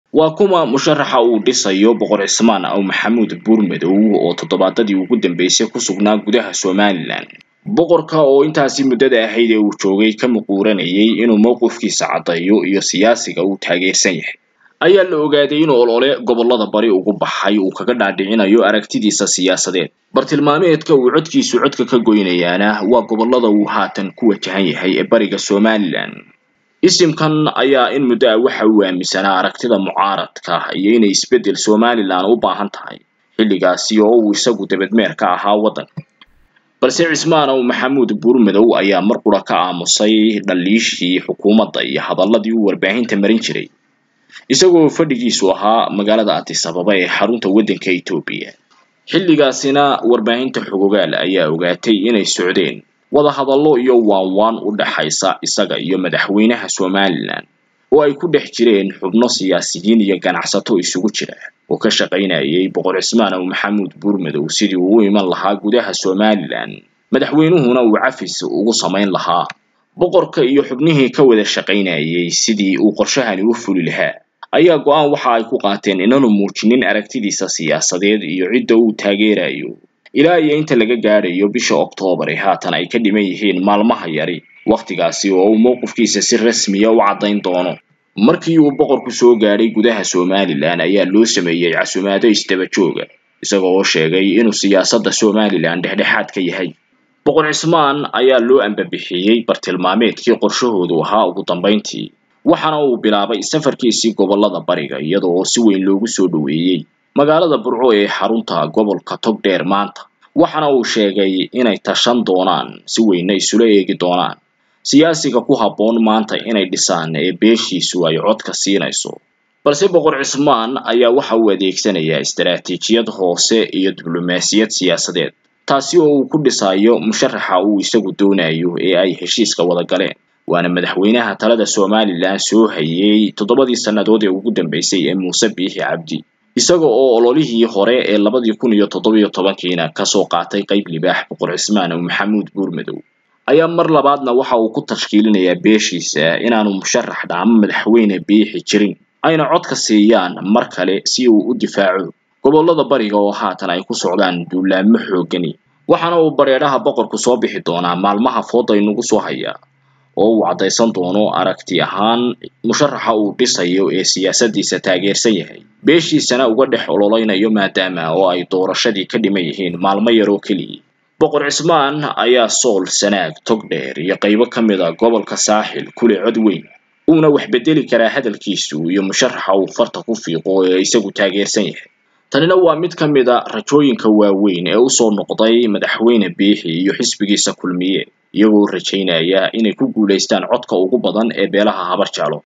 waa kuma musharaxa uu dhisayo boqor cismaan aw maxamuud buurmadow oo toddobaadadii ugu dambeysay ku sugnaa gudaha somalilan boqorka oo intaasi muddada ahayd ee uu joogay ka muquuranayay inuu mowqifkiisa caddeeyo iyo siyaasiga uu taageersan yahay ayaa la ogaaday inuu olole gobollada bari ugu baxay uu kaga dhaadhicinayo aragtidiisa siyaasadeed bartilmaameedka uu codkiisu codka ka goynayaana waa gobollada uu haatan ku wajahan yahay ee bariga somalilan isimkan ayaa in muddo ah waxa uu aaminsanaa aragtida mucaaradka iyo inay isbeddel somalilan u baahan tahay xilligaasi oo uu isagu debedmeer ka ahaa waddanka balse cismaan ow maxamuud buurmadow ayaa mar qura ka aamusay dhaliishii xukuumadda iyo hadalladii uu warbaahinta marin jiray isagoo fadhigiisu ahaa magaalada addis ababa ee xarunta waddanka etoobiya xilligaasina warbaahinta xogogaal ayaa ogaatay inay socdeen wadahadallo iyo waanwaan u dhaxaysa isaga iyo madaxweynaha somalilan oo ay ku dhex jireen xubno siyaasiyiin iyo ganacsato isugu jira oo ka shaqaynayay boqor cismaan ow maxamuud buurmadow sidii uu u iman lahaa gudaha somalilan madaxweynuhuna uu cafis ugu samayn lahaa boqorka iyo xubnihii ka wada shaqaynayay sidii uu qorshahani u fuli lahaa ayaa go-aan waxa ay ku qaateen inaanu muujinin aragtidiisa siyaasadeed iyo cidda uu taageerayo ilaa iyo inta laga gaadhayo bisha oktoobar ee haatan ay ka dhiman yihiin maalmaha yari wakhtigaasi oo uu mowqifkiisa si rasmiya u caddayn doono markii uu boqorku soo gaadhay gudaha somalilan ayaa loo sameeyey casumaado isdaba jooga isaga oo sheegay inuu siyaasadda somalilan dhexdhexaad ka yahay boqor cismaan ayaa loo ambabixiyey bartilmaameedkii qorshahoodu ahaa ugu dambayntii waxaana uu bilaabay safarkiisii gobollada bariga iyada oo si weyn loogu soo dhoweeyey magaalada burco ee xarunta gobolka togdheer maanta waxaana uu sheegay inay tashan doonaan si weynna isula eegi doonaan siyaasiga ku habboon maanta inay dhisaan ee beeshiisu ay codka siinayso balse boqor cismaan ayaa waxa uu adeegsanayaa istaraatiijiyad hoose iyo diblomaasiyad siyaasadeed taasi oo uu ku dhisayo musharaxa uu isagu doonayo ee ay heshiiska wada galeen waana madaxweynaha talada somalilan soo hayay toddobadii sannadood ee ugu dambeysay ee muuse biixi cabdi isaga oo ololihii hore ee labadii kun iyo toddobiyo tobankiina kasoo qaatay qayb libaax boqor cismaan ow maxamuud buurmadow ayaa mar labaadna waxa uu ku tashkiilinayaa beeshiisa inaanu musharax dhaamo madaxweyne biixi jirin ayna codka siiyaan mar kale si uu u difaaco gobollada bariga oo haatan ay ku socdaan duulaamo xoogani waxaana uu bareedhaha boqorku soo bixi doonaa maalmaha fooda inugu soo haya oo uu caddaysan doono aragti ahaan musharaxa uu dhisayo ee siyaasaddiisa taageersan yahay beeshiisana uga dhex ololeynayo maadaama oo ay doorashadii ka dhiman yihiin maalmo yar oo keliya boqor cismaan ayaa sool sanaag togdheer iyo qaybo ka mid a gobolka saaxil kule cod weyn uuna wax bedeli karaa hadalkiisu iyo musharaxa uu farta ku fiiqo ee isagu taageersan yahay tanina waa mid ka mid a rajooyinka waaweyn ee usoo noqday madaxweyne biixi iyo xisbigiisa kulmiye iyagoo rajaynaya inay ku guulaystaan codka ugu badan ee beelaha habar jeclo